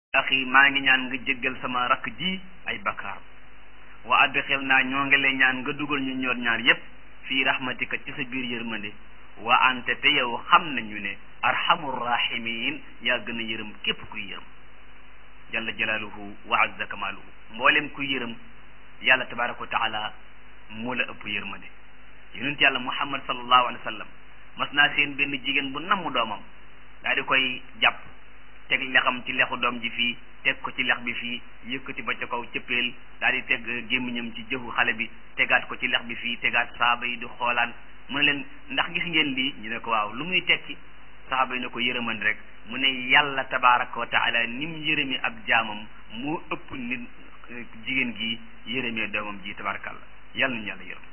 axi maa ngi ñaan nga jéggal sama rakk ji ay bakkaar wa adxil naa ñoo ngi lay ñaan nga dugal ñu ñoor ñaar yépp fii rahmatika ci sa biir yërmande wa ante te yow xam nañu ne arhamur rahimin yaa gën a yërëm képp kuy yërëm jalla jalaaluhu wa azza kamaaluhu mboolem kuy yërëm yàlla tabaraka wa taala moo la ëpp yërmande yonent yàlla muhammad sallallahu alayhi wa sallam mas naa seen benn jigéen bu namm doomam daa di koy jàpp teg lexam ci lexu doom ji fii teg ko ci lex bi fii yëkkati ba ca kaw cëppeel daal di teg gémmiñam ci jëfu xale bi tegaat ko ci lex bi fii tegaat saaba yi di xoolaan mu ne leen ndax gis ngeen lii ñu ne ko waaw lu muy tekki saaba yi ne ko yërëman rek mu ne yàlla tabaraka wa taala ni mu yërëmi ab jaamam moo ëpp nit jigéen gi yërëmee doomam ji tabarakallah yàlla nañu yàlla yërëm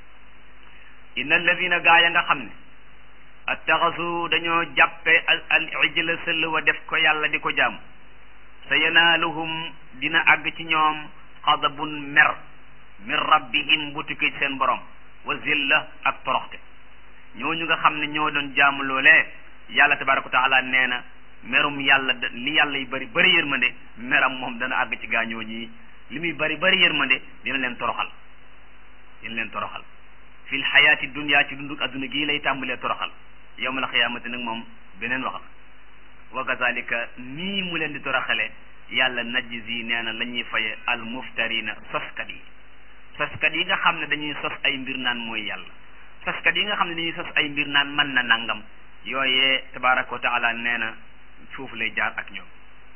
inna alladina gaa ya nga xam ne attaxasu dañoo jàppe al al ijla sëll wa def ko yàlla di ko jaam sa yanaaluhum dina àgg ci ñoom xadabun mer min rabbihim bu tukkee ci seen borom wa zilla ak toroxte ñooñu nga xam ne ñoo doon jaamu loolee yàlla tabaraka wa taala nee na merum yàlla li yàlla yi bëri bëri yërmande meram moom dana àgg ci gaañoo ñii li muy bëri bëri yërmande dina leen toroxal dina leen toroxal fil xayaati dunya ci dunduk adduna gii lay tàmbalee toroxal yawmal xiyaamati nag moom beneen wax la wa kazalika nii mu leen di toroxale yàlla najzi nee na la ñuy faye al muftarina soskat yi soskat yi nga xam ne dañuy sos ay mbir naan mooy yàlla soskat yi nga xam ne dañuy sos ay mbir naan mën na nangam yooyee tabaraka wa taala nee na foofu lay jaar ak ñoom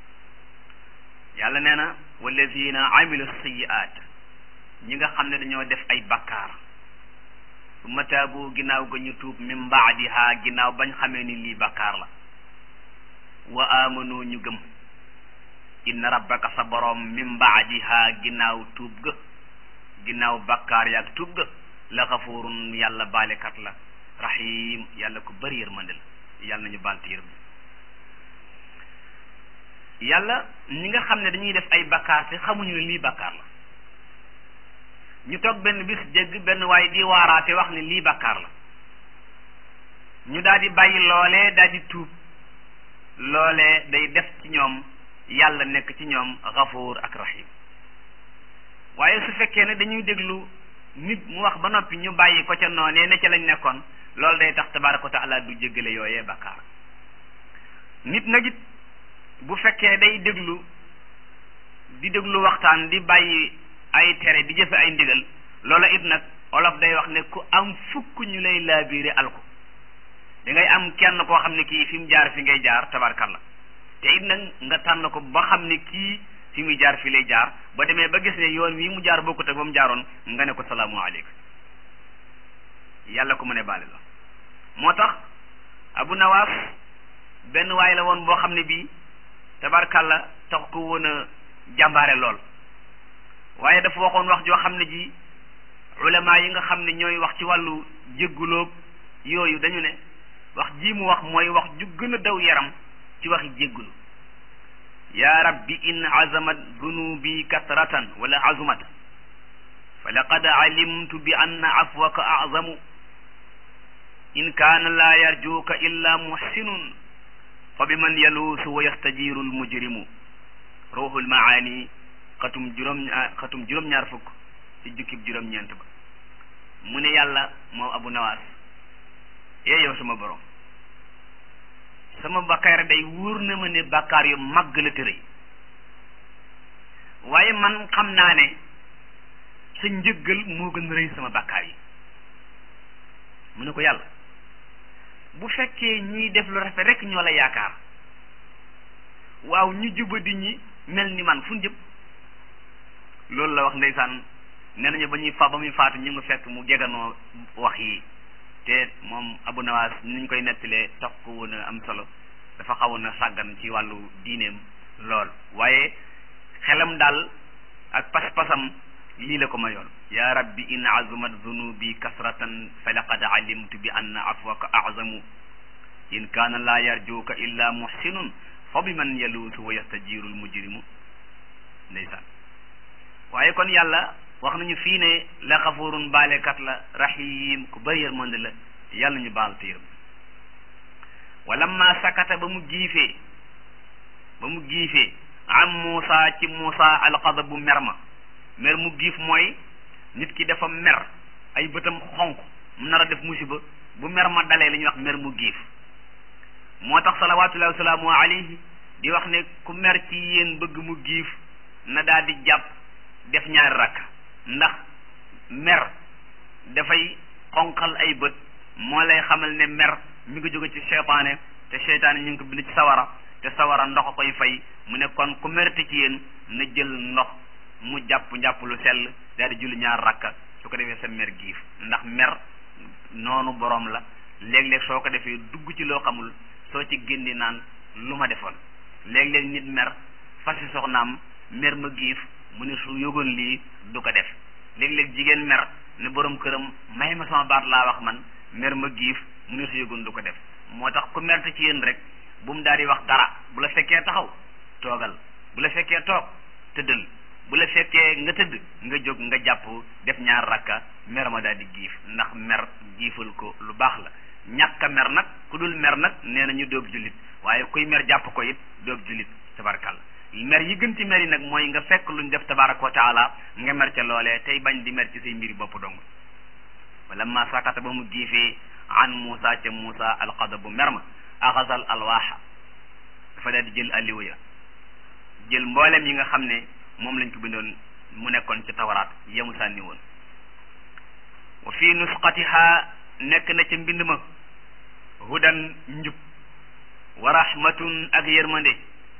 yàlla nee na wallazina amilu sayiat ñi nga xam ne dañoo def ay bakkaar summa taabu ginnaaw ga ñu tuub min baadiha ginnaaw bañ xamee ni lii bakkaar la wa amanu ñu gëm inna rabbaka sa boroom min baadiha ginnaaw tuub ga ginnaaw bakkaar yaag tuub ga la xafurun yàlla baalekat la rahim yàlla ko bëri yërmande la yàlla nañu baal te yërëm yàlla ñi nga xam ne dañuy def ay bakkaar te xamuñu ne lii bakkaar la ñu toog benn bis jégg benn waaye di waaraate wax ne lii bakkaar la ñu daal di bàyyi loolee daal di tuub loolee day def ci ñoom yàlla nekk ci ñoom gafuur ak rahim waaye su fekkee ne dañuy déglu nit mu wax ba noppi ñu bàyyi ko ca noonee ne ca lañ nekkoon loolu day tax tabaraka wa taala du jéggale yooyee bakkaar nit nag it bu fekkee day déglu di déglu waxtaan di bàyyi ay tere di jëfe ay ndigal loola it nag olof day wax ne ku am fukk ñu lay laabiire alko da ngay am kenn koo xam ne kii fi mu jaar fi ngay jaar tabarkalla te it nag nga tànn ko ba xam ne kii fi muy jaar fi lay jaar ba demee ba gis ne yoon wi mu jaar bokkut ak ba mu jaaroon nga ne ko salaamu aleykum yàlla ko mu ne baale la moo tax abu nawaas benn waay la woon boo xam ne bii tabarkalla tax ko woon a jàmbaare lool waaye dafa waxoon wax joo xam ne ji ulama yi nga xam ne ñooy wax ci wàllu jéggulóog yooyu dañu ne wax ji mu wax mooy wax ju gën a daw yaram ci waxi jéggulu ya rabbi in azamat dunubi kasratan wala azumat fa laqad alimtu bi anna afwaka azamu in kaana laa yarjuuka illa muhsinun fa bi man yaluusu wa yastajiru almujrimu ruuxul maani xatum juróom xatum juróom-ñaar fukk ci jukkib juróom-ñeent ba mu ne yàlla moom abu nawaas ee yow sama borom sama bakkaar day wóor na ma ne bakkaar yu màgg la tërëy waaye man xam naa ne sa njëggal moo gën a rëy sama bakkaar yi mu ne ko yàlla bu fekkee ñiy def lu rafet rek ñoo la yaakaar waaw ñu jubadi ñi mel ni man fu ñu jëm loolu la wax ndeysaan nee nañu ba ñuy fa ba muy faatu ñu ngi fekk mu jeganoo wax yi te moom abu nawaas niñ koy nettalee tax ko woon a am solo dafa xawoon a sàggan ci wàllu diineem lool waaye xelam daal ak pas-pasam lii la ko mayoon ya rabbi in azumat zunubi kasratan fa laqad alimtu bi anna afwaka azamu in kaana laa yarjuuka illa muhsinun fa bi man yaluusu wa yastajiru almujrimu ndeysaan waaye kon yàlla wax nañu fii ne la xafurun baalekat la rahim ku bëri yërmande la yàlla ñu baal te yërëm wala ma sakata ba mu giifee ba mu giifee am Muusa ci Muusa alxadab bu mer ma mer mu giif mooy nit ki dafa mer ay bëtam xonq mu nar a def musiba bu mer ma dalee la ñuy wax mer mu giif moo tax salawaatullahi wasalaamu alayhi di wax ne ku mer ci yéen bëgg mu giif na daal di jàpp def ñaari rakk ndax mer dafay xonqal ay bët moo lay xamal ne mer mi ngi jóge ci seytaane te seytaane ñu ngi ko bind ci sawara te sawara ndox a koy fay mu ne kon ku merte ci yéen na jël ndox mu jàpp njàpp lu sell daal di julli ñaar rakka su ko defee sa mer giif ndax mer noonu boroom la léeg-léeg soo ko defee dugg ci loo xamul soo ci génni naan lu ma defoon léeg-léeg nit mer fasi soxnaam mer ma giif mu ne su yëgoon lii du ko def léeg-léeg jigéen mer ne borom këram may ma sama baat laa wax man mer ma giif mu ne su yëgoon du ko def moo tax ku merte ci yéen rek bu mu daal di wax dara bu la fekkee taxaw toogal bu la fekkee toog tëddal bu la fekkee nga tëdd nga jóg nga jàpp def ñaar rakka mer ma daal di giif ndax mer giifal ko lu baax la ñàkk a mer nag ku dul mer nag nee na ñu doog jullit waaye kuy mer jàpp ko it doog jullit tabarakàlla mer yi gën ci mer yi nag mooy nga fekk luñ def tabaraka wa taala nga mer ca loolee tey bañ di mer ci say mbiri bopp dong wala ma sakata ba mu giifee an Muusa ca Muusa alxadabu mer ma axasal alwaaxa dafa daal di jël alliwa ya jël mboolem yi nga xam ne moom lañ ko bindoon mu nekkoon ci tawaraat yemu sànni woon wa fi nusqatiha nekk na ca mbind ma hudan njub wa rahmatun ak yërmande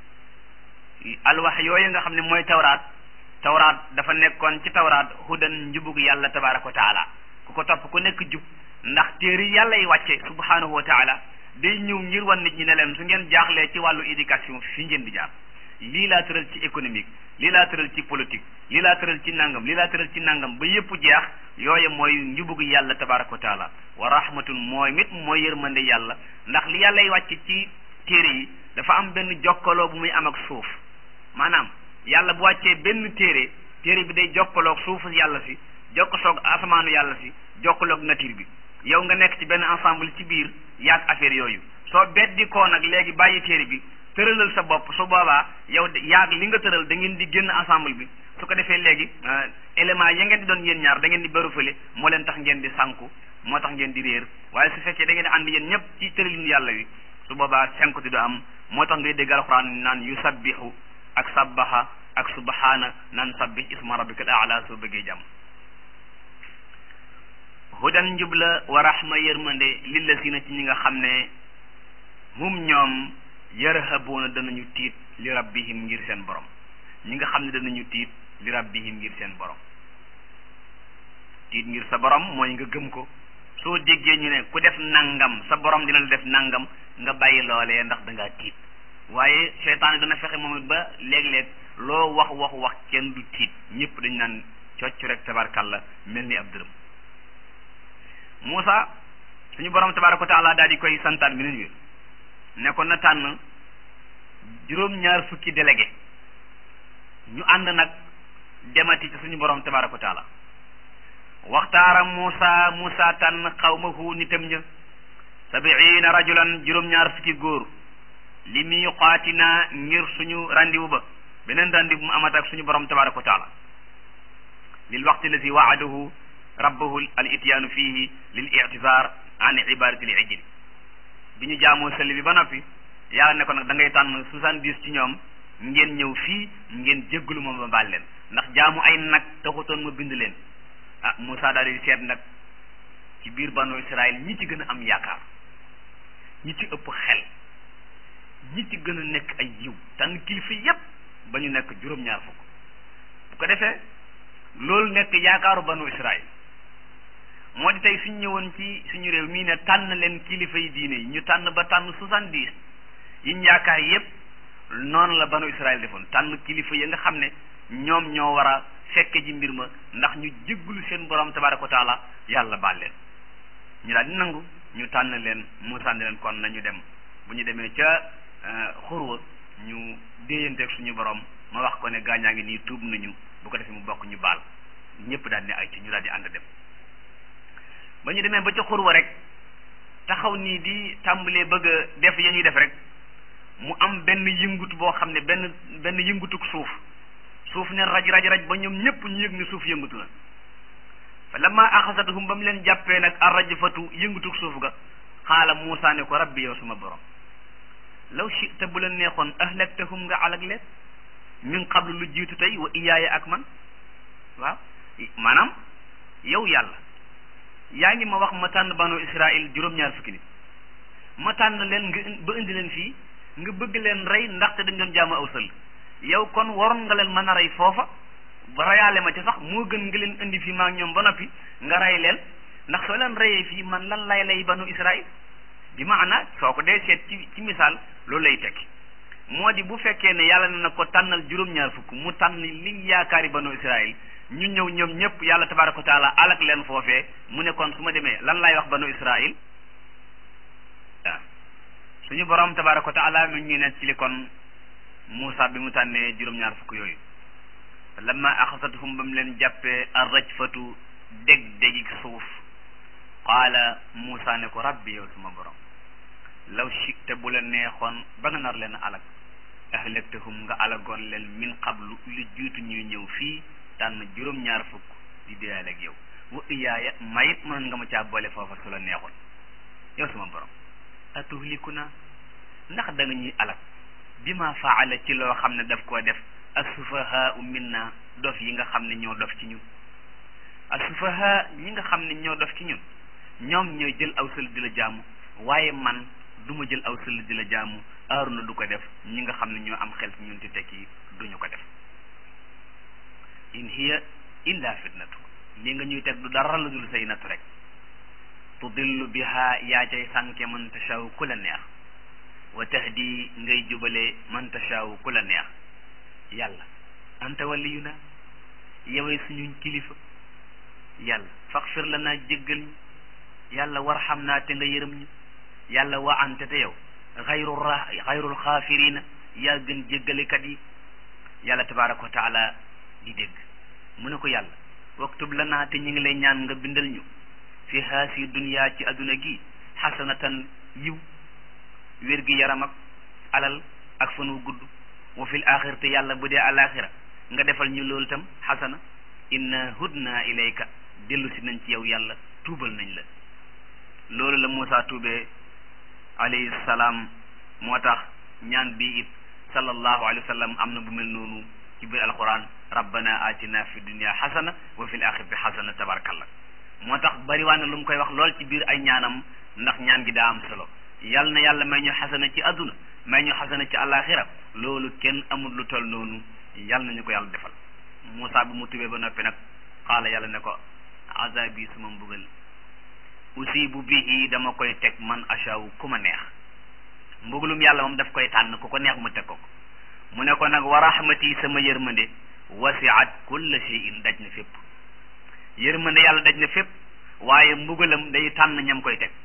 alwax yooyu nga xam ne mooy tawraat tawraat dafa nekkoon ci tawraat hudan njubug yàlla tabaraka wa taala ku ko topp ku nekk jub ndax téere yàlla yi wàcce subhanahu wa taala day ñëw ngir wan nit ñi ne leen su ngeen jaaxlee ci wàllu éducation fi ngeen di jaar lii laa tëral ci économique lii laa tëral ci politique lii laa tëral ci nangam lii laa tëral ci nangam ba yépp jeex yooye mooy njubug yàlla tabaraka wa taala wa rahmatun mooy mit mooy yërmande yàlla ndax li yàlla yi wàcce ci téere yi dafa am benn jokkaloo bu muy am ak suuf maanaam yàlla bu wàccee benn téere téere bi day jokkaloog suufu yàlla si jokkaloog asamaanu yàlla si jokkaloog nature bi yow nga nekk ci benn ensemble ci biir yaag affaire yooyu soo beddi koo nag léegi bàyyi téere bi tëralal sa bopp su boobaa yow yaag li nga tëral da ngeen di génn ensemble bi su ko defee léegi élément ya ngeen di doon yéen ñaar da ngeen di bëru fële moo leen tax ngeen di sànku moo tax ngeen di réer waaye su fekkee da ngeen di ànd yéen ñëpp ci tëralinu yàlla wi su boobaa sànku di du am moo tax ngay dégg alxuraan naan yu sabbihu ak sabbaha ak subhaana naan sabbih isma rabbikal aala soo bëggee jàmm hudan njub la wa rahma yërmande lillazina ci ñi nga xam ne hum ñoom yarhabuuna danañu tiit li rabbihim ngir seen borom ñi nga xam ne danañu tiit li rabbihim ngir seen borom tiit ngir sa borom mooy nga gëm ko soo déggee ñu ne ku def nangam sa borom dina la def nangam nga bàyyi loolee ndax da ngaa tiit waaye seytaane dana fexe moom it ba léeg-léeg loo wax wax wax kenn du tiit ñëpp dañ naan cocc rek tabarkalla mel ni ab dërëm Moussa suñu borom tabaraka wa taala daal di koy santaan bi wi ne ko na tànn juróom-ñaar fukki délégué ñu ànd nag demati ci suñu borom tabaraka wa taala waxtaara Moussa Moussa tànn xawmahu nitam ña sabiina rajulan juróom-ñaar fukki góor li miqaatina ngir suñu randiwu ba beneen randiwu mu amat ak suñu borom tabaraka wa taala lil waqti lazi waadahu rabbahu al ityaanu fihi lil ictizaar an ibadati l ijli bi ñu jaamoo sëli bi ba noppi yàlla ne ko nag da ngay tànn soixante-dix ci ñoom ngeen ñëw fii ngeen jéggalu ma ba baal leen ndax jaamu ay nag taxutoon ma bind leen ah Moussa daal di seet nag ci biir banu Israël ñi ci gën a am yaakaar ñi ci ëpp xel ñi ci gën a nekk ay yiw tànn kilifa yépp ba ñu nekk juróom-ñaar fukk bu ko defee loolu nekk yaakaaru banu Israël moo di tey suñ ñëwoon ci suñu réew mii ne tànn leen kilifa yi diine yi ñu tànn ba tànn soixante-dix yi ñu yaakaar yépp noonu la banu Israël defoon tànn kilifa yi nga xam ne ñoom ñoo war a fekke ji mbir ma ndax ñu jéggulu seen borom tabaraka wa taala yàlla baal leen ñu daal di nangu ñu tànn leen Muusaa ne leen kon nañu dem bu ñu demee ca xurwa ñu déeyanteeg suñu borom ma wax ko ne gaañaa ngi nii tuub nañu bu ko defee mu bokk ñu baal ñëpp daal di ay ci ñu daal di ànd dem ba ñu demee ba ca xurwa rek taxaw nii di tàmbalee bëgg a def ya ñuy def rek mu am benn yëngutu boo xam ne benn benn yëngutuk suuf suuf ne raj raj raj ba ñoom ñëpp ñu yëg ne suuf yëngutu na fa lamma axasathum ba mu leen jàppee nag arrajfatu yëngutuk suuf ga xaala Muusaa ne ko rabbi yow suma borom law chita bu la neexoon ahlaktahum nga alag leen min qablu lu jiitu tey wa iyaaya ak man waaw maanaam yow yàlla yaa ngi ma wax ma tànn banu Israil juróom-ñaar fukki nit ma tànn leen nga ba indi leen fii nga bëgg leen rey ndaxte dañ doon jaamu aw sëll yow kon waroon nga leen mën a rey foofa ba reyaale ma ci sax moo gën nga leen indi fii maa ngi ñoom ba noppi nga rey leen ndax soo leen reyee fii man lan lay lay banu Israil bi maana soo ko dee seet ci ci misaal loolu lay tekki moo di bu fekkee ne yàlla na ko tànnal juróom-ñaar fukk mu tànn li yaakaari banu Israil ñu ñëw ñoom ñëpp yàlla tabaraka wa taala alak leen foofee mu ne kon su ma demee lan lay wax banu Israil waaw suñu borom tabaraka wa taala mi ñu ne ci li kon Muusa bi mu tànnee juróom-ñaar fukk yooyu lamma axasathum ba mu leen jàppee arrajfatu dég dégi suuf qaala Muusa ne ko rabbi yow suma borom law chita bu la neexoon ba nga nar leen alag ahlaktahum nga alagoon leen min qablu lu jiitu ñuy ñëw fii tànn juróom-ñaar fukk di déyaale ak yow wa iyaaya mayit mën nga ma caa boole foofa su la neexoon yow suma borom atuhlikuna ndax da nga ñuy alag bi ma faala ci loo xam ne daf koo def asufahaa minna dof yi nga xam ne ñoo dof ci ñun asufahaa ñi nga xam ne ñoo dof ci ñun ñoom ñooy jël aw sël di la jaamu waaye man du ma jël aw sël di la jaamu aaruna du ko def ñi nga xam ne ñoo am xel ci ñun te tekki duñu ko def in hiya illa fitnatu li nga ñuy teg du dara la dul say nattu rek tudillu biha yaa cay sànke man tashaw ku la neex wa tahdi ngay jubale man tashaw ku la neex yàlla anta waliyuna yowee suñu kilifa yàlla faxfir la naa jéggal ñu yàlla warxam naa te nga yërëm ñu yàlla wa ante te yow xayru ra xayrul xaafirina yaa gën jéggalekat yi yàlla tabaraka wa taala di dégg mu ne ko yàlla waktub la naa te ñu ngi lay ñaan nga bindal ñu fi haasi dunya ci adduna gi xasanatan yiw wér gi yaram ak alal ak fan wu gudd wa fil axir te yàlla bu dee alaxira nga defal ñu loolu tam xasana inna hudna ilayka dellu si nañ ci yow yàlla tuubal nañ la loolu la Muusa tuubee alayhi salaam moo tax ñaan bi it sallallahu alayhi wa sallam am na bu mel noonu ci biir alquran rabbana atina fi dunya xasana wa fil axirati xasana tabarakallah moo tax bariwaan na lu mu koy wax lool ci biir ay ñaanam ndax ñaan gi daa am solo yal na yàlla may ñu xasana ci adduna may ñu xasana ci alaxira loolu kenn amul lu toll noonu yal nañu ko yàlla defal Muusa bi mu tubee ba noppi nag xaala yàlla ne ko azabi suma mbugal usibu bihi dama koy teg man achaw ku ma neex mbugalum yàlla moom daf koy tànn ku ko neex mu teg ko ko mu ne ko nag wa rahmati sama yërmande wasiat kulla shay'in daj na fépp yërmande yàlla daj na fépp waaye mbugalam day tànn ñam koy teg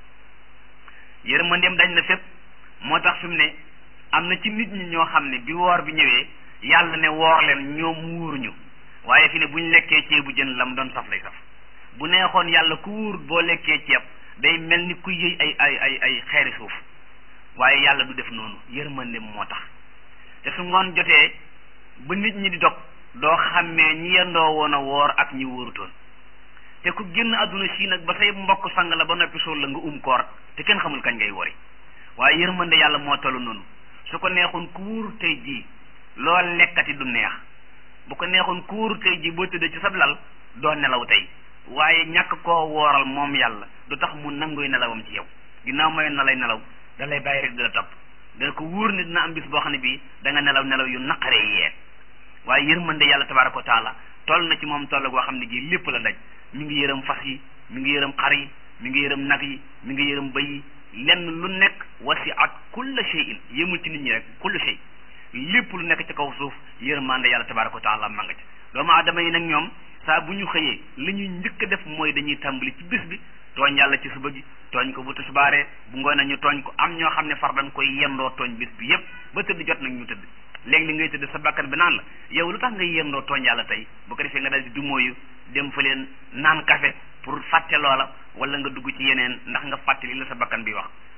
yërmandeem daj na fépp moo tax fi mu ne am na ci nit ñi ñoo xam ne bi woor bi ñëwee yàlla ne woor leen ñoom wuuruñu waaye fi ne bu ñu lekkee ceebu jën lam doon saf lay saf bu neexoon yàlla ku wuur boo lekkee ceeb day mel ni ku yëy ay ay ay ay xeeri suuf waaye yàlla du def noonu yërmandeem moo tax te su ngoon jotee ba nit ñi di dog doo xàmmee ñi yendoo woon a woor ak ñi wóorutoon te ku génn àdduna si nag ba say mbokk sang la ba noppi suul la nga um koor te kenn xamul kañ ngay wori waaye yërmande yàlla moo tollu noonu su ko neexoon ku wóor tey jii loo lekkati du neex bu ko neexoon ku wóor tey jii boo tëddee ci sab lal doo nelaw tey waaye ñàkk koo wooral moom yàlla du tax mu nanguy nelawam ci yow ginnaaw mayoon na lay nelaw da lay bàyyi rek di la topp dana ko wóor ne dina am bis boo xam ne bii da nga nelaw nelaw yu naqaree yee waaye yërmande yàlla tabaraka wa taala toll na ci moom toll goo xam ne gii lépp la daj mi ngi yërëm fas yi mi ngi yërëm xar yi mi ngi yërëm nag yi mi ngi yërëm bëy yi lenn lu nekk wasiat kulla shay'in yëmul ci nit ñi rek kulla shay lépp lu nekk ci kaw suuf yërmande yàlla tabaraka wa taala ma nga ci doomu aadama yi nag ñoom saa bu ñu xëyee li ñuy njëkk a def mooy dañuy tàmbali ci bis bi tooñ yàlla ci suba gi tooñ ko bu tisbaaree bu ngoon ñu tooñ ko am ñoo xam ne far dañ koy yendoo tooñ bis bi yépp ba tëdd jot nag ñu tëdd léegi li ngay tëdd sa bakkan bi naan la yow lu tax ngay yendoo tooñ yàlla tey bu ko defee nga dal di dumóoyu dem fa leen naan café pour fàtte loola wala nga dugg ci yeneen ndax nga fàtte li la sa bakkan bi wax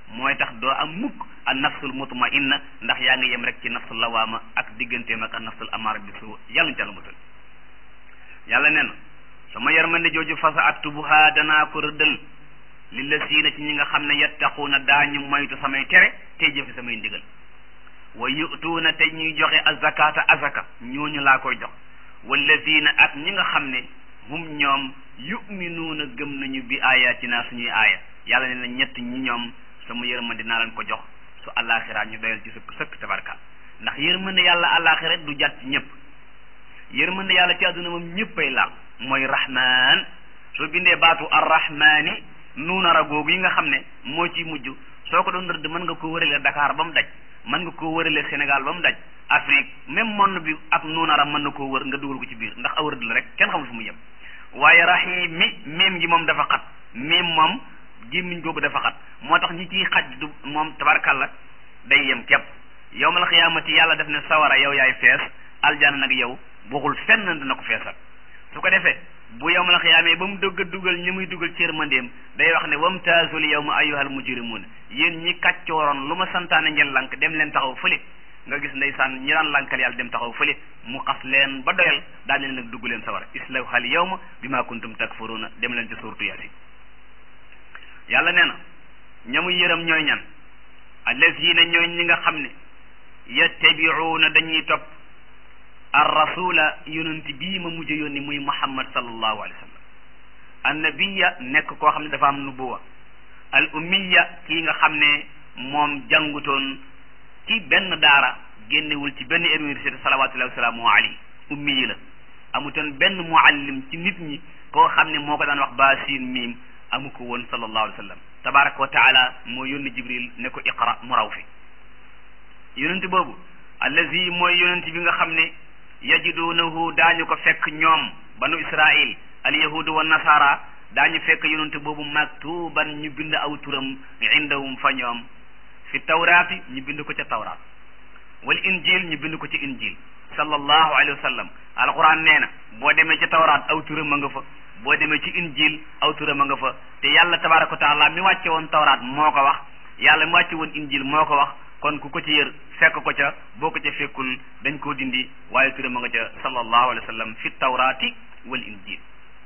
mooy tax doo am mukk an nafsul mutmainna ndax yaa ngi yem rek ci nafsul lawaama ak digganteem ak an nafsul amaara bi su yàlla ñu ca la musal yàlla nee na sama yërmande jooju fasa aktubuha danaa ko rëddal lillasiina ci ñi nga xam ne yattaquuna daañu moytu samay tere tey jëfe samay ndigal wa yutuuna te ñuy joxe azakata azaka ñooñu laa koy jox wallazina ak ñi nga xam ne hum ñoom yuminuuna gëm nañu bi ayatina suñuy aaya yàlla ne na ñett ñi ñoom sama yërmande dinaa leen ko jox su àllaaxira ñu doyal ci sëkk sëkk tabarka ndax yërmande yàlla àllaaxira du jàtt ci ñëpp yërmande yàlla ci àdduna moom ñëppay laal mooy rahman soo bindee baatu arrahmani nuunara googu yi nga xam ne moo ci mujj soo ko doon rëdd mën nga ko wërale Dakar ba mu daj mën nga ko wërale Sénégal ba mu daj Afrique même monde bi ak nuunara mën na koo wër nga dugal ko ci biir ndax aw rëdd la rek kenn xamul fu mu yem waaye rahim mi miim gi moom dafa xat miim moom gémmiñ googu dafa xat moo tax ñi ciy xaj du moom tabarkalla day yem képp yawmal xiyaamati yàlla def ne sawara yow yaay fees aljana nag yow waxul fenn dina ko feesal su ko defee bu yawmal xiyaamee ba mu dugg dugal ñi muy dugal cër mandeem day wax ne wamtaazul yawma ayyuhal mujrimuun yéen ñi kàccooroon lu ma santaane ngeen lank dem leen taxaw fële nga gis ndeysaan ñi daan lankal yàlla dem taxaw fële mu xas leen ba doyal daal leen nag dugg leen sawara islawhal yawma bima kuntum takfuruuna dem leen ci suurtu yaasin yàlla nee na ñamu yërëm ñooy ñan allazina ñooy ñi nga xam ne yattabiuuna dañuy topp ar rasula yonent bii ma mujj yónni muy muhammad sallallahu alayhi wa sallam annabiya nekk koo xam ne dafa am nubuwa al ummiya kii nga xam ne moom jàngutoon ci benn daara génnewul ci benn université salawatullahi wasalaamu alayhi ummi yi la amutoon benn muallim ci nit ñi koo xam ne moo ko daan wax baa siin miim amu ko woon sallallahu alayhi wa sallam tabaraka wa taala moo yónni jibril ne ko iqra mu raw fi yonent boobu allazi mooy yonent bi nga xam ne yajidunahu daañu ko fekk ñoom banu israil al yahudu wa nasara daañu fekk yonent boobu maktuban ñu bind aw turam indahum fa ñoom fi tawraati ñu bind ko ca tawraat wal injil ñu bind ko ci injil sallallahu alayhi wa sallam alquran nee na boo demee ci tawraat aw turam a nga fa boo demee ci injil aw turam a nga fa te yàlla tabaraka wa taala mi wàcce woon tawraat moo ko wax yàlla mi wàcce woon injil moo ko wax kon ku ko ci yër fekk ko ca boo ko ca fekkul dañ koo dindi waaye turam a nga ca sallallahu alayhi wa sallam fi tawraati wal injil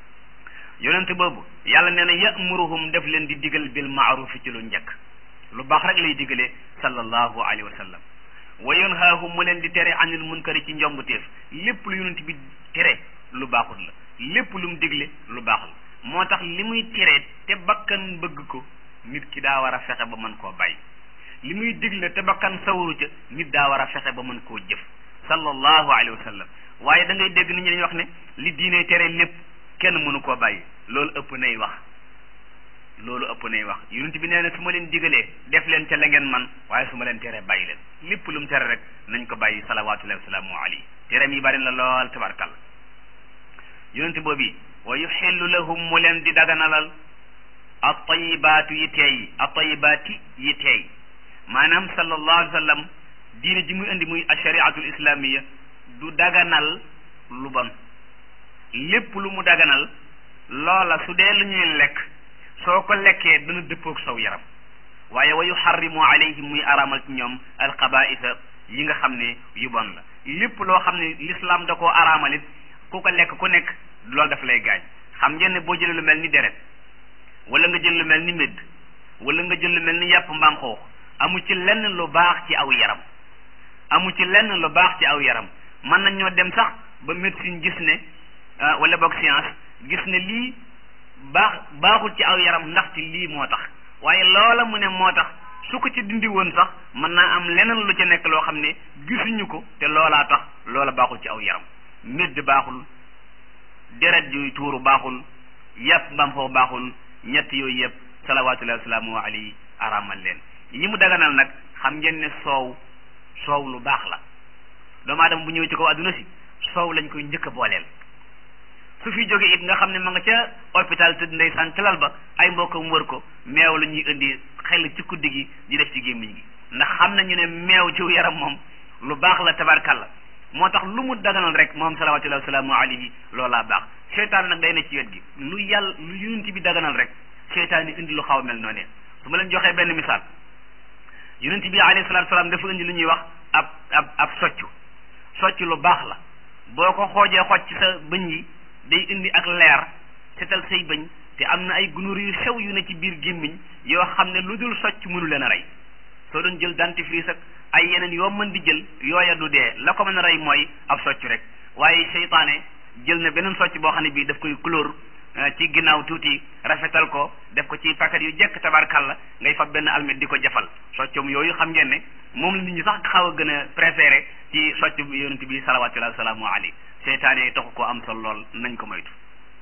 yonent boobu yàlla nee na yamuruhum def leen di digal bil maarufi ci lu njëkk lu baax rek lay digalee sallallahu alayhi wa sallam wa yanhaahum mu leen di tere anil munkari ci njombuteef lépp lu yonent bi tere lu baaxul la lépp lu mu digle lu baax la moo tax li muy tere te bakkan bëgg ko nit ki daa war a fexe ba mën koo bàyyi li muy digle te bakkan sawaru ca nit daa war a fexe ba mën koo jëf sallallahu alayhi wa sallam waaye da ngay dégg nit ñi dañuy wax ne li diine tere lépp kenn mënu koo bàyyi loolu ëpp nay wax loolu ëpp nay wax yonent bi nee na su ma leen digalee def leen ca la ngeen man waaye su ma leen teree bàyyi leen lépp lu mu tere rek nañ ko bàyyi salawatullahi wasalaamu alayhi tereem yi bari la lool tabarkalla yonent boobu wa yuxillu lahum mu leen di daganalal at-tayyibaatu yi teey at-tayyibaati yi teey maanaam sallallahu alayhi wa sallam diine ji muy indi muy ashariatul islamiya du daganal lu bon lépp lu mu daganal loola su dee lu ñuy lekk soo ko lekkee dana dëppoog saw yaram waaye wa yuxarrimu alayhim muy araamal ci ñoom alxabaisa yi nga xam ne yu bon la lépp loo xam ne l'islam da koo araamalit ku ko lekk ku nekk loolu daf lay gaañ xam ngeen ne boo jëlee lu mel ni deret wala nga jël lu mel ni médd wala nga jël lu mel ni yàpp mbaam xoox amu ci lenn lu baax ci aw yaram amu ci lenn lu baax ci aw yaram mën nañ ñoo dem sax ba médecine gis ne wala boog science gis ne lii baax baaxul ci aw yaram ndaxte lii moo tax waaye loola mu ne moo tax su ko ci dindi woon sax mën naa am leneen lu ci nekk loo xam ne gisuñu ko te loolaa tax loola baaxul ci aw yaram médd baaxul deret yuy tuuru baaxul yàpp mbam foofu baaxul ñett yooyu yëpp salawaatullahi wasalaamu alayhi araamal leen yi mu daganal nag xam ngeen ne soow soow lu baax la doomu aadama bu ñëwee ci kaw adduna si soow lañ koy njëkk a booleel su fi jógee it nga xam ne ma nga ca hôpital tëdd ndeysaan ca lal ba ay mbokkam wër ko meew la ñuy indi xel ci kuddi gi di def ci gémmiñ gi ndax xam nañu ne meew ci yaram moom lu baax la tabarkalla moo tax lu mu daganal rek moom salawatullahi wasalaamu alayhi loolaa baax seytaan nag day ne ci wet gi lu yàlla lu yunti bi daganal rek seytaan yi indi lu xaw a mel noonu su ma leen joxee benn misaal yonent bi alayhi salaatu salaam dafa indi lu ñuy wax ab ab ab soccu soccu lu baax la boo ko xoojee xooj ci sa bëñ yi day indi ak leer setal say bëñ te am na ay gunóor yu sew yu ne ci biir gémmiñ yoo xam ne lu dul socc mënu leen a rey soo doon jël dentifrice ak ay yeneen yoo mën di jël yooya du dee la ko mën a rey mooy ab socc rek waaye seytaane jël na beneen socc boo xam ne bii daf koy couleur ci ginnaaw tuuti rafetal ko def ko ci paquet yu jekk tabarkalla ngay fab benn almet di ko jafal soccum yooyu xam ngeen ne moom la nit ñi sax xaw a gën a préféré ci socc yonent bi salawatullahi wasalaamu alayhi seytaane yi taxu ko am sol lool nañ ko moytu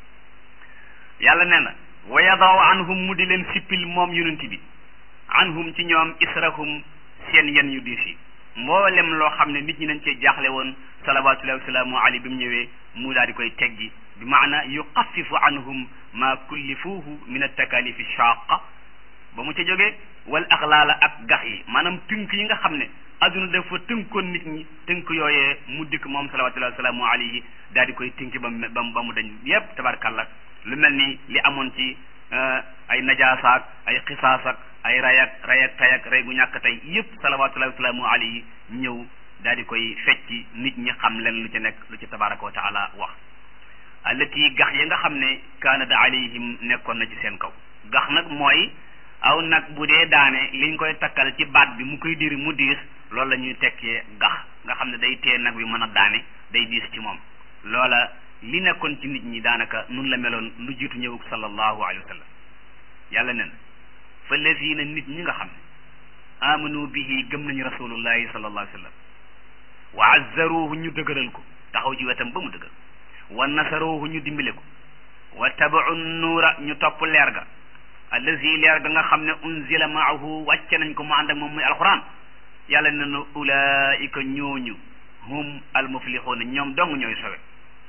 yàlla nee na wa yadaw anhum mu di leen sippil moom yonent bi anhum ci ñoom israhum seen yen yu diis yi mboolem loo xam ne nit ñi nañ cee jaaxle woon salawatullahi wasalaamu alayhi bi mu ñëwee mu daal di koy teggi bi maana yuxafifu anhum ma kullifuuhu min altakalifi shaqa ba mu ca jógee wal axlaala ak gax yi maanaam tënk yi nga xam ne adduna dafa tënkoon nit ñi tënk yooyee mu dikk moom salawatullahi wasalaamu alayhi daal di koy tënk ba mu ba mu dañ yépp tabarkalla lu mel ni li amoon ci ay najaasaak ay xisaasak ay rayak rayak tayak rey gu ñàkk tey yépp salawatullahi wasalaamu alayhi ñëw daal di koy fecci nit ñi xam leen lu ci nekk lu ci tabaraka wa taala wax allati gax ya nga xam ne kaanat alayhim nekkoon na ci seen kaw gax nag mooy aw nag bu dee daane liñ koy takkal ci baat bi mu koy diri mu diis loolu la ñuy tekkee gax nga xam ne day tee nag bi mën a daane day diis ci moom loola li nekkoon ci nit ñi daanaka nun la meloon lu jiitu ñëwug sallallahu alayhi wa sallam yàlla nen fa lazina nit ñi nga xam ne amanu bihi gëm nañu rasulullahi sallallahu alayhi wa sallam wa azzaruhu ñu dëgëral ko taxaw ci wetam ba mu dëgër wa nasaruhu ñu dimbale ko wa tabacu nuura ñu topp leer ga allazi leer ga nga xam ne unzila maahu wàcce nañ ko mu ànd ak moom muy alquran yàlla ne na ulaika ñooñu hum almuflixuuna ñoom dong ñooy sowe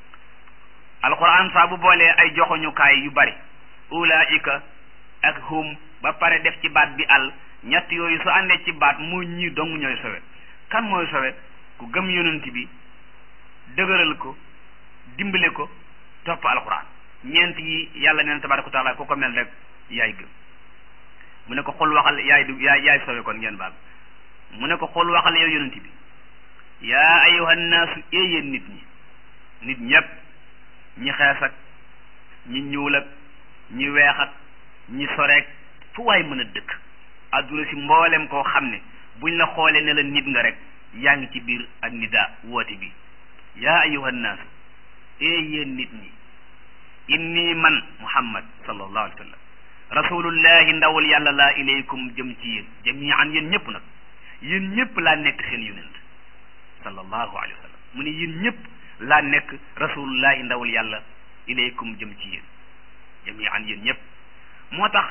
alquran saa bu boolee ay joxoñukaay yu bari ulaika ak hum ba pare def ci baat bi al ñett yooyu su àndee ci baat mu ñi dong ñooy sowe kan mooy sowe ku gëm yonent bi dëgëral ko dimbale ko topp alquran ñeent yi yàlla neen tabaraka wa taala ku ko mel rek yaay gëm mu ne ko xul waxal yaay du yaay yaay sowe kon ngeen baal mu ne ko xul waxal yow yonent bi yaa ayuha nnaasu yéen nit ñi nit ñépp ñi xees ak ñi ñuul ak ñi weex ak ñi soreek fu waay mën a dëkk adduna si mboolem koo xam ne buñ la xoolee ne la nit nga rek yaa ngi ci biir ak nida woote bi yaa ayuha nnaasu ee yéen nit ñi inni man muhammad sallallahu alayhi wa sallam rasulullahi ndawul yàlla laa ilaykum jëm ci yéen jamian yéen ñëpp nag yéen ñëpp laa nekk seen yonent sallallahu alayhi wa sallam mu ne yéen ñëpp laa nekk rasulullahi ndawul yàlla ilaykum jëm ci yéen jamian yéen ñëpp moo tax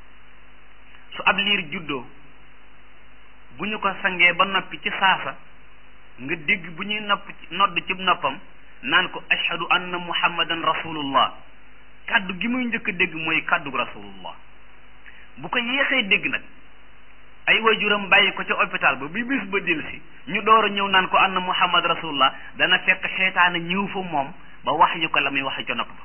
su ab liir juddoo bu ñu ko sangee ba noppi ci saasa nga dégg bu ñuy nopp nodd ci noppam naan ko ashhadu anna muhammadan rasulullah kaddu gi muy njëkk a dégg mooy kaddu rasulullah bu ko yéexee dégg nag ay waajuram bàyyi ko ca hôpital ba bi bis ba delsi ñu door a ñëw naan ko anna muhammad rasulullah dana fekk seytaane ñëw fa moom ba wax yu ko la muy wax ca nopp ba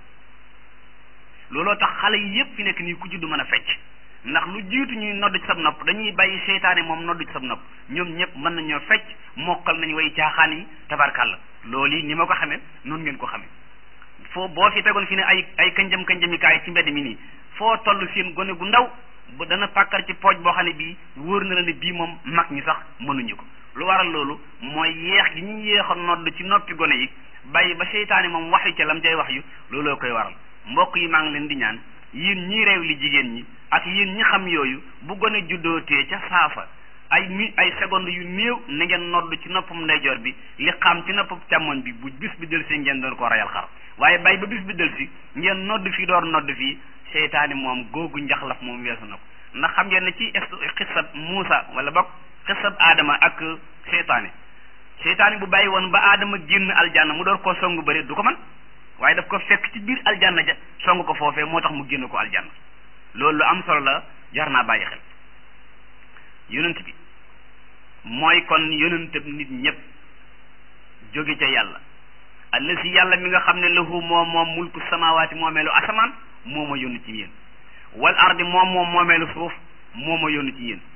looloo tax xale yi yépp fi nekk nii ku juddu mën a fecc ndax lu jiitu ñuy nodd ci sab nopp dañuy bàyyi seytaane moom nodd ci sab nopp ñoom ñëpp mën nañoo fecc mokkal nañ way caaxaan yi tabarkàlla loolu yi ni ma ko xamee noonu ngeen ko xamee foo boo fi tegoon fi ne ay ay kanjam kanjamikaay ci mbedd mi nii foo toll seen gone gu ndaw ba dana pàkkar ci pooj boo xam ne bii wóor na la ne bii moom mag ñi sax mënuñu ko lu waral loolu mooy yeex gi ñu yéex a nodd ci noppi gone yi bàyyi ba seytaane moom waxyu ca lam cay wax yu looloo koy waral mbokk yi maa ngi leen di ñaan yéen ñii réew li jigéen ñi ak yéen ñi xam yooyu bu gone juddootee ca saafa ay mi ay seconde yu néew na ngeen nodd ci noppam ndeyjoor bi li xam ci noppam càmmoñ bi bu bis bi del si ngeen doon ko rayal xar waaye bàyyi ba bis bi del si ngeen nodd fii door nodd fii seytaane moom googu njaxlaf moom weesu na ko ndax xam ngeen ne ci xisab Muusa wala bokk xisab Adama ak seytaane seytaane bu bàyyi woon ba Adama génn aljanna mu door koo songu bëri du ko man waaye daf ko fekk ci biir aljanna ja song ko foofee moo tax mu génn ko aljanna loolu lu am solo la jar naa bàyyi xel yonent bi mooy kon yonentab nit ñëpp jóge ca yàlla allasi yàlla mi nga xam ne lahu moom moom mulku samawaati moomeelu asamaan moo ma yónni ci yéen wal ardi moom moom moomeelu suuf moo ma yónni ci yéen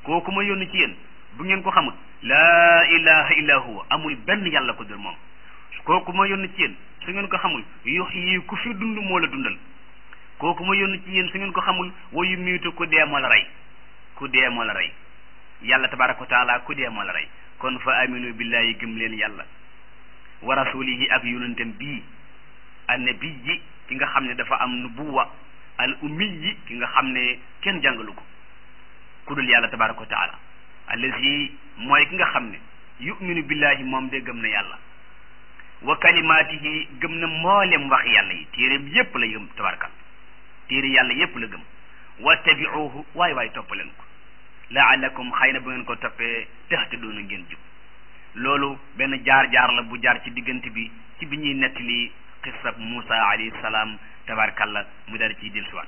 kooku ma yónni ci yéen bu ngeen ko xamul laa ilaha illa huwa amul benn yàlla ko dul moom kooku ma yónni ci yéen su ngeen ko xamul yuhyi ku fi dund moo la dundal kooku ma yónni ci yéen su ngeen ko xamul wa yumiitu ku dee moo la rey ku dee moo la rey yàlla tabaraka wa taala ku dee moo la rey kon fa aminu billahi gëm leen yàlla wa rasulihi ak yonentam bii annabi yi ki nga xam ne dafa am nubuwa al ummi yi ki nga xam ne kenn jàngalu ko ku dul yàlla tabaraka wa taala allazi mooy ki nga xam ne yuminu billahi moom de gëm na yàlla wa kalimaatihi gëm na mboolem wax yàlla yi téeréem yépp la gëm tabarakal téere yàlla yépp la gëm wattabiuhu waay waay topp leen ko laalakum xëy na bu ngeen ko toppee tahtaduuna ngeen jub loolu benn jaar-jaar la bu jaar ci diggante bi ci bi ñuy nettali xissab Muusa alayhi salaam tabarakalla mu dal ciy dellusiwaat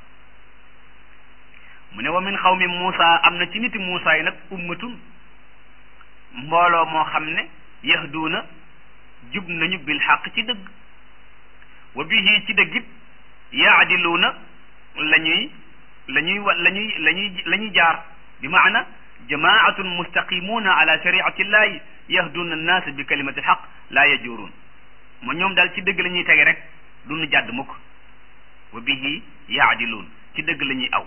mu ne wa min xawmi Muusa am na ci niti Muusa yi nag ummatun mbooloo moo xam ne yahduuna jub nañu bil xaq ci dëgg wa bihi ci dëggit yaadiluuna la ñuy la ñuy wa la ñuy la ñuy la ñuy jaar bi maana jamaatun mustaqimuuna ala shariati llahi yahduuna annaas bi kalimati alxaq laa yajuruun ma ñoom daal ci dëgg la ñuy tege rek du nu jàdd mukk wa bihi yaadiluun ci dëgg la ñuy aw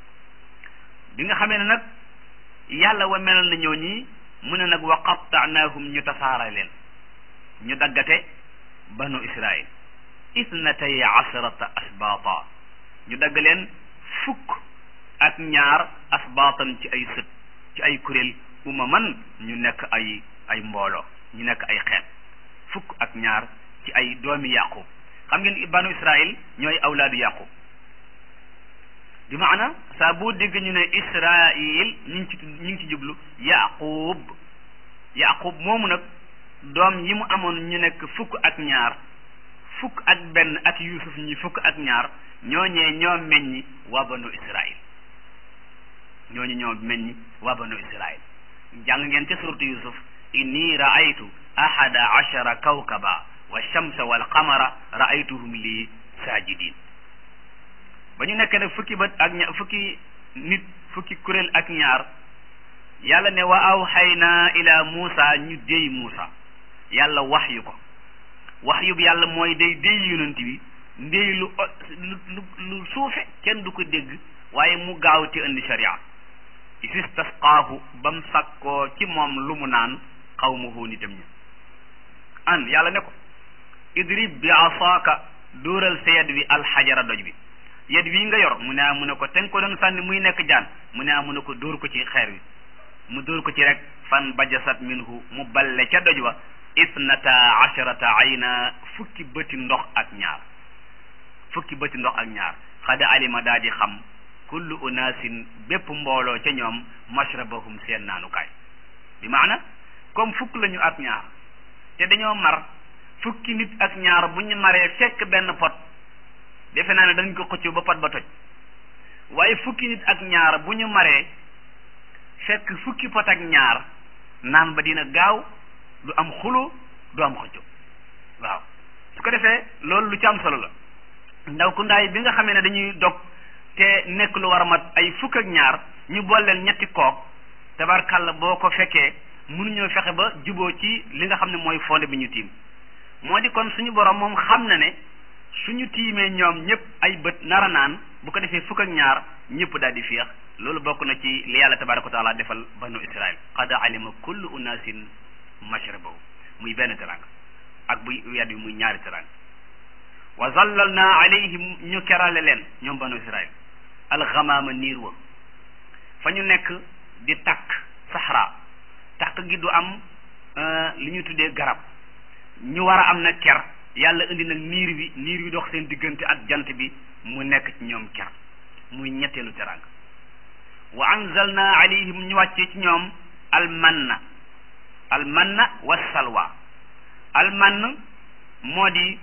bi nga xamee ne nag yàlla wa melal na ñoo ñii mu ne nag wa qattaanaahum ñu tasaara leen ñu daggate banu israil isnatay asharata asbaata ñu dagg leen fukk ak ñaar asbaatan ci ay sët ci ay kuréel umaman ñu nekk ay ay mbooloo ñu nekk ay xeet fukk ak ñaar ci ay doomi yaqub xam ngeen banu israil ñooy awlaadu yaqub bi maana saa boo dégg ñu ne israil ñu ngi ci ñu ngi ci jublu yaqub yaqub moomu nag doom yi mu amoon ñu nekk fukk ak ñaar fukk ak benn ak yusuf ñi fukk ak ñaar ñooñee ñoo meññi waa banu israil ñooñu ñoo meññi waa banu israil jàng ngeen ca suratu yusuf inni raaytu ahada ashara kawkaba wa shamsa wal qamara raaytuhum lii saajidin ba ñu nekk nag fukki bët ak ña fukki nit fukki kuréel ak ñaar yàlla ne wa awxaynaa ila muusa ñu déy muusa yàlla wax yu ko wax yu yàlla mooy day déy yonent bi ndéy lu lu lu suufe kenn du ko dégg waaye mu gaaw ci indi sharia istisqaahu ba mu sakkoo ci moom lu mu naan xawmuhu nitam ñi an yàlla ne ko idrib bi asaaka dóoral sa yad wi alxajara doj bi yad wi nga yor mu ne a mu ne ko te nga ko doon sànni muy nekk jaan mu ne a mu ne ko dóor ko ci xeer wi mu dóor ko ci rek fan bajasat minhu mu balle ca doj wa isnata asharata ayna fukki bëti ndox ak ñaar fukki bëti ndox ak ñaar xada alima daa di xam kullu unaasin bépp mbooloo ca ñoom mashrabahum seen naanukaay bi maana comme fukk lañu ak ñaar te dañoo mar fukki nit ak ñaar bu ñu maree fekk benn pot defe naa ne dañ ko xëccoo ba pot ba toj waaye fukki nit ak ñaar bu ñu maree fekk fukki pot ak ñaar naan ba dina gaaw du am xulo du am xëccoo waaw su ko defee loolu lu ci am solo la ndaw ku ndaay bi nga xamee ne dañuy dog te nekk lu war a mat ay fukk ak ñaar ñu booleel ñetti kook tabarkàlla boo ko fekkee mënuñoo fexe ba juboo ci li nga xam ne mooy fonde bi ñu tiim moo di kon suñu borom moom xam na ne suñu tiimee ñoom ñëpp ay bët nara naan bu ko defee fukk ak ñaar ñëpp daal di féex loolu bokk na ci li yàlla tabaraka wa taala defal banu israil qad alima kullu unasin mashrabahu muy benn teranga ak buy wedd bi muy ñaari teranga wa zallalna alayhim ñu kerale leen ñoom banu israil alxamaama niir wa fa ñu nekk di takk saxra takk gi du am li ñu tuddee garab ñu war a am nag ker yàlla indi nag niir wi niir wi dox seen diggante ak jant bi mu nekk ci ñoom ker muy ñetteelu teranga wa anzalna alayhim ñu wàccee ci ñoom almanna almanna wa salwa almann moo di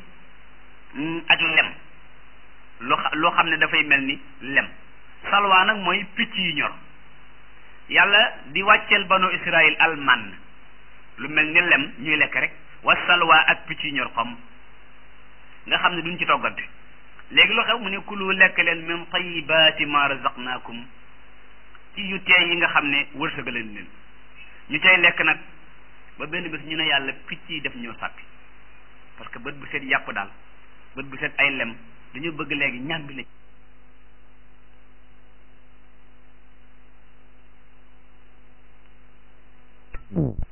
ak lem loo loo xam ne dafay mel ni lem salwa nag mooy picc yi ñor yàlla di wàcceel banu israil almann lu mel ni lem ñuy lekk rek wa salwa ak picc yi ñor xom nga xam ne duñ ci toggante léegi lu xew mu ne kulu lekk leen min tayibaati ma razaqnaakum ci yu teey yi nga xam ne wërsëgaleen leen ñu cay lekk nag ba benn bés ñu ne yàlla picc yi def ñoo sàppi parce que bët bu set yàpp daal bët bu set ay lem dañu bëgg léegi ñàmbi la